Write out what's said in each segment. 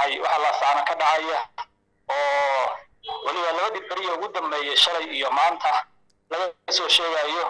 xunnahay waxa laasaana ka dhacaya oo weliba labadii beriya ugu dambeeyey shalay iyo maanta laga soo sheegayo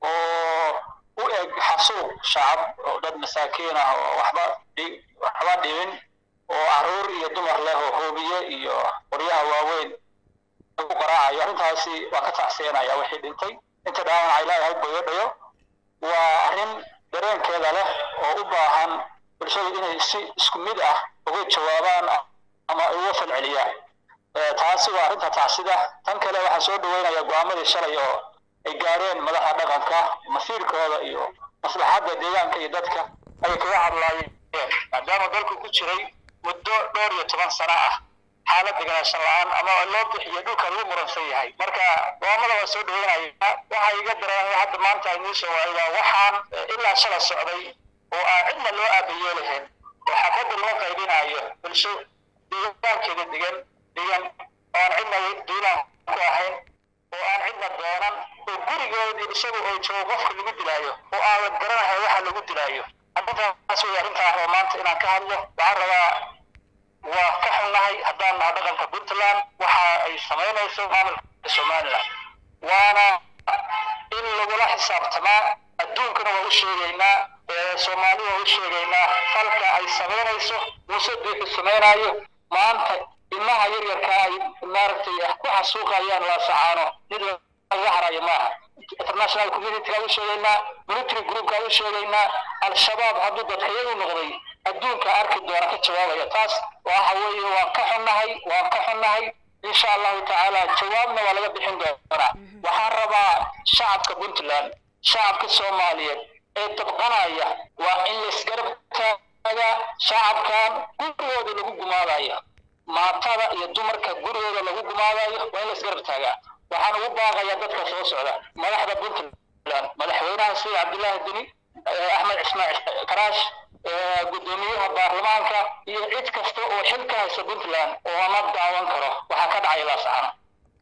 oo u eg xasuuq shacab oo dad masaakiin ah oo waxba waxba dhibin oo caruur iyo dumar leh oo hoobiye iyo qoryaha waaweyn lagu qaraacayo arrintaasi waa ka tacseenaya wixii dhintay inta dhaawac ilaahay boyodhayo waa arrin dareenkeeda leh oo u baahan bulshadu inay si isku mid ah uga jawaabaan ama ay uga falceliyaan taasi waa arrinta tacsida tan kale waxaa soo dhaweynaya go-aamadii shalay oo ay gaareen madaxa dhaqanka masiirkooda iyo maslaxadda deegaanka iyo dadka ayay kaga hadlaayeen maadaama dalku ku jiray muddo dhowr iyo toban sano ah xaalad deganaanshan la-aan ama loo bixiyo dhulka lagu muransan yahay marka go-aamada waa soo dhaweynaya waxa iga dareemay hadda maanta inii soo waaydaa waxaan ilaa shala socday oo aan cidna loo aabayo lahayn oo xabadda loo qaybinayo bulsho deegaankeeda degan degan oo aan cidna duulaan ku ahayn oo aan cidna doonan oo gurigoodii isagu oo joogo qofka lagu dilaayo oo aan la garanahay waxa lagu dilaayo arrintaas wey arrintaa oo maanta inaan ka hadlo waxaan rabaa waa ka xunnahay haddaan naha dhaqanka puntland waxa ay samaynayso maamulka somaliland waana in lagula xisaabtamaa adduunkana waa u sheegaynaa soomaali waa u sheegaynaa falka ay samaynayso muuse duuxu samaynayo maanta ilmaha yaryarka ay maaragtay ku xasuuqayaan laasacaano mid laga harayo maaha international community u sheegaynaa military groupka u sheegaynaa al-shabaab hadduu dadkayadu noqday adduunka arki doona ka jawaabaya taas waxa weeye waan ka xunnahay waan ka xunnahay insha allahu tacaala jawaabna waa laga bixin doonaa waxaan rabaa shacabka puntland shacabka soomaaliyeed ee dabqanaya waa in laisgarab taaga shacabkan gurigooda lagu gumaadaya maatada iyo dumarka gurigooda lagu gumaadayo waa in laisgarab taagaa waxaan ugu baaqayaa dadka soo socda madaxda puntland madaxweynaha sida cabdullaahi deni axmed ismaaciil karaash guddoomiyaha baarlamaanka iyo cid kasta oo xil ka haysa puntland oo ma daawan karo waxaa ka dhacaya laasacaano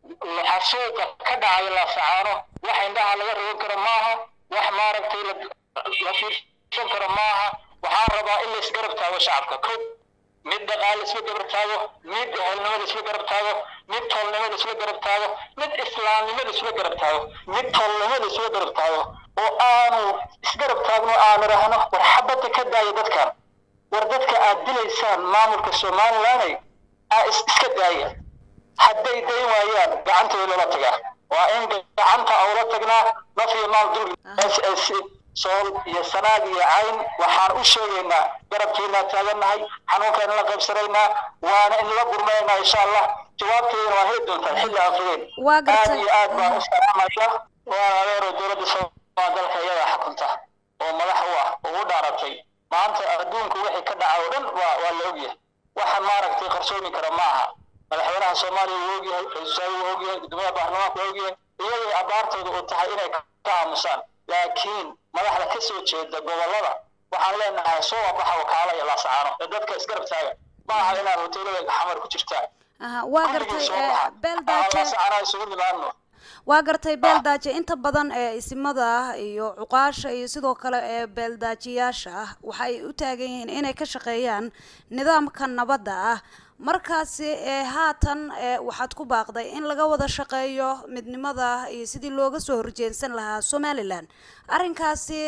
xasuuqa ka dhacaya laasacaano wax indhaha laga rogan karo maaha wax maaragtay la fiirsan karo maaha waxaan rabaa in laisgarab taago shacabka ko mid dhaqaale isla garab taago mid ehelnimada isla garab taago mid toolnimada isla garab taago mid islaamnimada isla garab taago mid toolnimada isla garab taago oo aanu isgarab taagno aanu rahno war xabadda ka daaya dadkan war dadka aad dilaysaan maamulka somalilanay aa iska daaya hadday dayn waayaan gacantooda loola tagaa waa in gacanta aula tagnaa naf iyo maal dul s s sool iyo sanaag iyo cayn waxaan u sheegaynaa garabkeennaa taagannahay xanuunkaan la qaybsanaynaa waana in la gurmaynaa insha allah jawaabteedana waa heli doontaa xilli aan fogeyn aad iyo aad baan u salaamaya waan adeero dowladda soomaa dalka iyada xukunta oo madax u ah oo u dhaaratay maanta adduunku wixii ka dhaca oo dhan waa waa la ogyahay waxa maaragtay qarsoomi kara ma aha madaxweynaha soomaaliya wuu ogyahay ra-isul wasaare wuu ogyahay guddoomiyaha baarlamaanka waa ogyahay iyagay abaartooda u tahay inay ka aamusaan laakiin madaxda ka soo jeeda gobollada waxaan leenahay soo wabaxa wakaala iyo laasacaano ee dadka isgarab taaga ma aha inaad hoteelada xamar ku jirtaan waa gartay beeldaaje laasacaano isugu nimaadno waa gartay beeldaaje inta badan ee isimada ah iyo cuqaasha iyo sidoo kale ee beeldaajiyaasha ah waxay u taagan yihiin inay ka shaqeeyaan nidaamka nabadda ah markaasi ee haatan waxaad ku baaqday in laga wada shaqeeyo midnimada iyo sidii looga soo horjeensan lahaa somalilan arrinkaasi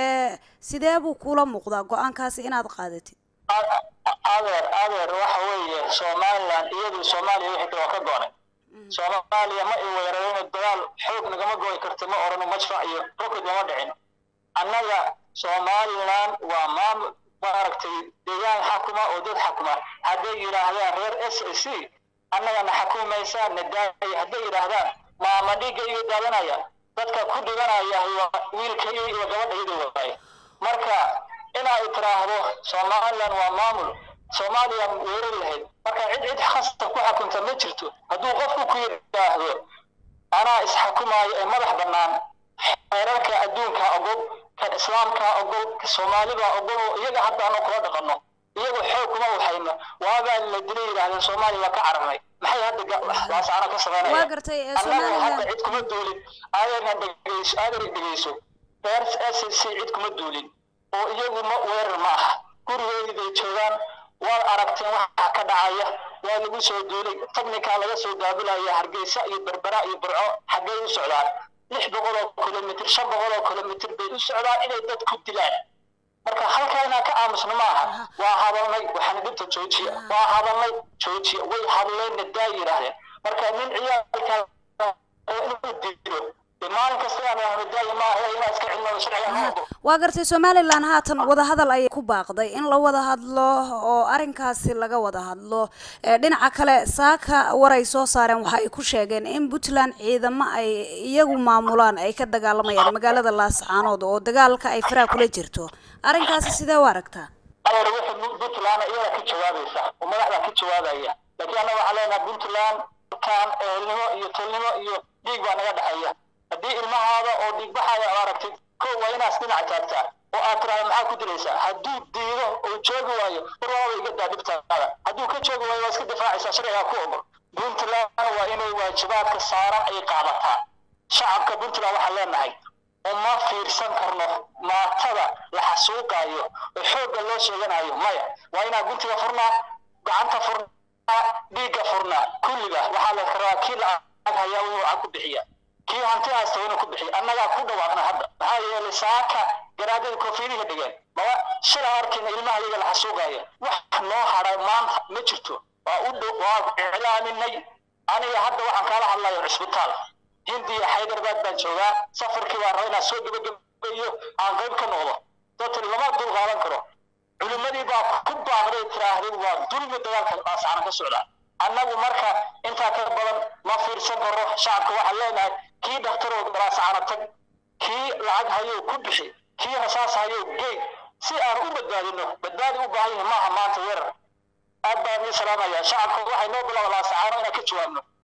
sidee buu kula muuqdaa go-aankaasi inaad qaadatid adeer adeer waxa weeye somalilan iyadu soomaaliya wixii kale waa ka goonay soomaaliya ma i weerarayno dagaal xoog nagama goy karta ma orano majfac iyo rokod lama dhicin annaga somalilan waa maamul maaragtay deegaan xakuma oo dad xakuma hadday yidhaahdaan reer s a c annagana xakumaysaa nadaaya hadday yidhaahdaan maama dhiigga iga daadanaya dadka ku dhiganaya wiilkayo iyo gabadhayada waaye marka inaa tiraahdo somalilan waa maamul soomaaliya weerari lahayd marka cid cid khasta ku xakunta ma jirto hadduu qofku ku yidhaahdo anaa isxakumaayo ee madax bannaan xeerarka adduunka ogol kan islaamka ogol ka soomaalida ogol oo iyaga hadda anu kula dhaqanno iyagu xoog kuma waxayno waagaa la dilay yidhahdeen soomaaliya waa ka cararnay maxay hadda laasaana ka samaynaya waa gartay annagu hadda cid kuma duulin aadana dhegeyso aadana dhegeyso reer s c cid kuma duulin oo iyagu ma weerar ma aha gurigooda bay joogaan waad aragteen waxa ka dhacaya waa lagu soo duulay technical laga soo daabulaya hargeysa iyo berbera iyo burco xaggay u socdaan lix boqol oo kilomitr shan boqol oo kilomitr bay u socdaan inay dad ku dilaan marka halkaa inaan ka aamusno maaha waa hadalnay waxaan dhibta joojiya waa hadalnay joojiya way hadleenna daa yidhaahdeen marka nin ciyaalka inuu dilo maalin kasta aan ahno daaya maaha inaa iska cilmado sharciga noqdo waa gartay somalilan haatan wadahadal ayay ku baaqday in la wada hadlo oo arrinkaasi laga wada hadlo dhinaca kale saaka war ay soo saareen waxa ay ku sheegeen in puntland ciidamo ay iyagu maamulaan ay ka dagaalamayaan magaalada laascaanood oo dagaalka ay faraha kula jirto arrinkaasi sidee u aragtaa adeer wixii puntland iyada ka jawaabaysa oo madaxda ka jawaabaya laakiin annaga waxaa leenaha puntland kan ehelnimo iyo tolnimo iyo dhiig baa naga dhexeeya haddii ilmahaada oo dhiigbaxaaya ad aragtid ko waa inaas dhinac taagtaa oo aad tiraada maxaa ku dilaysaa hadduu diido oo joogi waayo warwaaba iga daa dhibtaada hadduu ka joogi waayo waa iska difaacaysaa sharcigaa ku ogol puntland waa inay waajibaadka saaran ay qaadataa shacabka puntland waxaan leenahay uma fiirsan karno maatada la xasuuqaayo oo xoogga loo sheeganayo maya waa inaa guntiga furnaa gacanta furnaa dhiigga furnaa kulliga waxaa la rabaa kii lacag hayaa wuxuu lacag ku bixiya kii hanti haysta inuu ku bixiyo annagaa ku dhawaaqna hadda maxaa yeelay saaka garaadada koofiyadihi dhigeen maba shalay arkayna ilmaha iyaga la xasuuqaaya wax noo hadhay maanta ma jirto waa u dhow waa iclaaminay aniga hadda waxaan kaala hadlayo cisbitaal hindiya xaydarbaad baan joogaa safarkii baan raba inaan soo gebagabeeyo aan qayb ka noqdo dadka lama dul qaadan karo culimmadii baa ku baaqday tiraahday waa dulmi dagaalka laasacana ka socdaa annagu marka intaa ka badan ma fiirsan karo shacabka waxaan leenahay kii dhakhtaroo laasacana tag kii lacag hayow ku bixi kii rasaas hayow geey si aan u badbaadino badbaadi u baahan yahay maaha maanta weerar aad baan ii salaamaya shacabka waxay noo bilaaba laasacaano inaan ka jawaabno